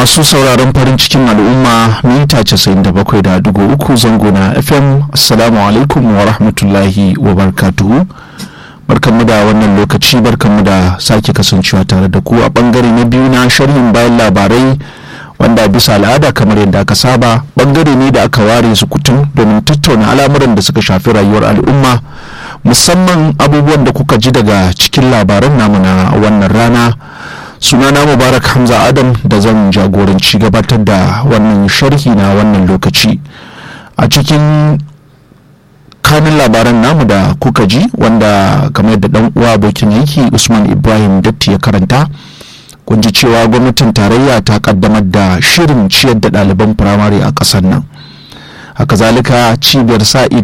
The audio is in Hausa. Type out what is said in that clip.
masu sauraron farin cikin al'umma mita 97.3 zango na fm assalamu alaikum wa rahmatullahi wa barkatuhu barkanmu da wannan lokaci barkanmu da sake kasancewa tare da ku a bangare na biyu na sharhin bayan labarai wanda bisa al'ada kamar yadda aka saba bangare ne da aka ware su kutum domin tattauna al'amuran da suka shafi rayuwar al'umma musamman abubuwan da kuka ji daga cikin labaran namu na wannan rana sunana mubarak hamza adam da zan jagoranci gabatar da wannan sharhi na wannan lokaci a cikin kanin labaran namu da kuka ji wanda kamar yadda dan uwa abokin aiki usman ibrahim datti ya karanta kun ji cewa gwamnatin tarayya ta kaddamar da shirin ciyar da ɗaliban firamare a ƙasar nan haka zalika cibiyar sa ido